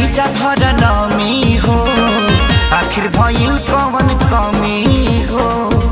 जा भर नमी हो आखिर भइल कवन कमी हो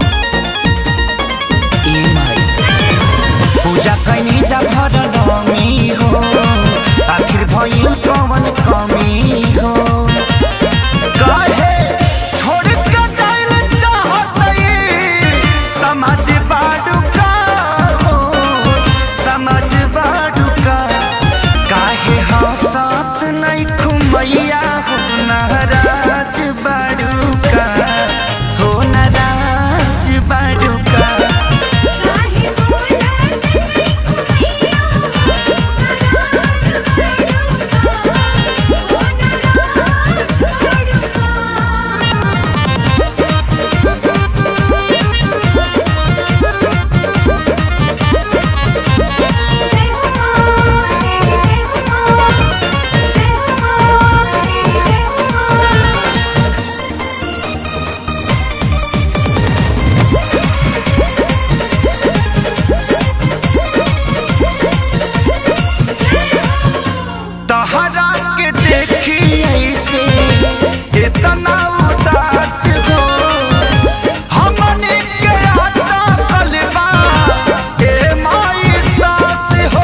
ए माई पूजा कैनी जा भर नमी हो आखिर भइल कवन कमी हो काहे छोड़ के जाइल चाहतई समझ बाडू का हो समझ बाडू का काहे हंसत नहीं खुमैया हो नाराज बाडू का हो नाराज बाडू का काहे बोलत नहीं खुमैया नाराज बड़ुका ओ नाराज बड़ुका जय हो मां तेरी जय हो मां जय हो मां तेरी जय हो मां तहरा के देखी ऐसे इतना उदास हो हमने के आता कलबा ए माई सास हो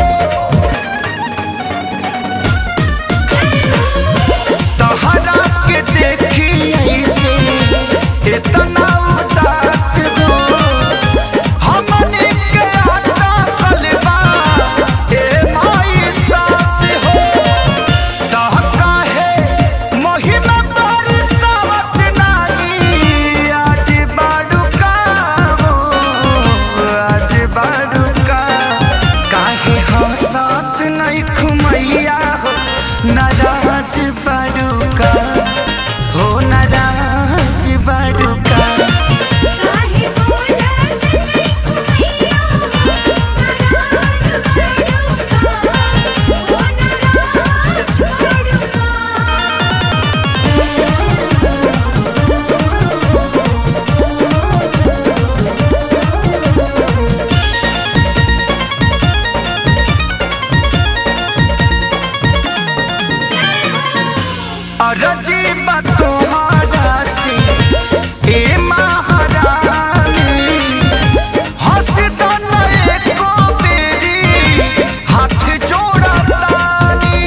तहरा के देखी ऐसे इतना उदास हो हमने के आता कलबा ए माई सास हो तह काहे महिमा बरसावत नाही आज बाडुका हो आज बाडुका काहे हंसत नहीं खुमैया हो नाराज बाडुका हो नाराज बाडुका काहे बोलत नहीं खुमैया नाराज बड़ुका ओ नाराज बड़ुका अरजी तोहरा से ए महारानी हंस दो न एको बेरी हाथ जोड़तानी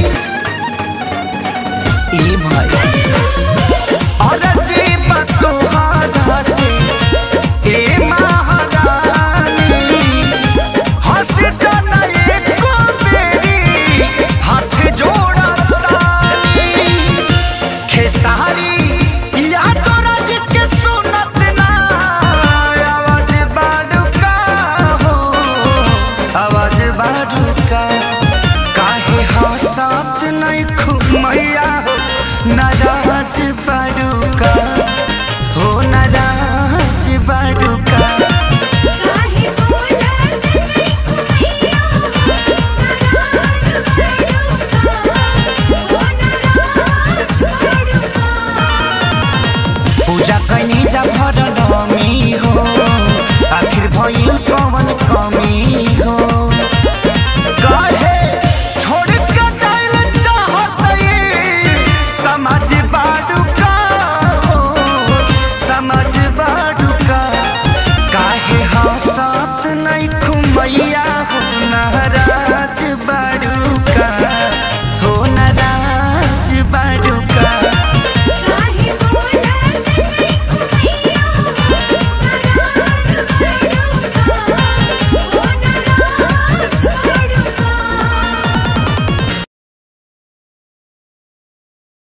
ए भाई अरजी तोहरा से ए महारानी हंस दो न एको बेरी हाथ जोड़तानी खेसारी या तो राज के सुनत ना आवाज बाडुका हो आवाज बाडुका काहे हंसत नहीं खुमैया हो नाराज बाडुका हो नाराज बाडुका काहे बोलत नहीं खुमैया नाराज बड़ुका ओ नाराज बड़ुका पूजा कैनी जा भर नमी हो आखिर भइल कवन कमी हो काहे छोड़ के जाइल चाहतई समझ बाडुका हो समझ बाडुका काहे हंसत नहीं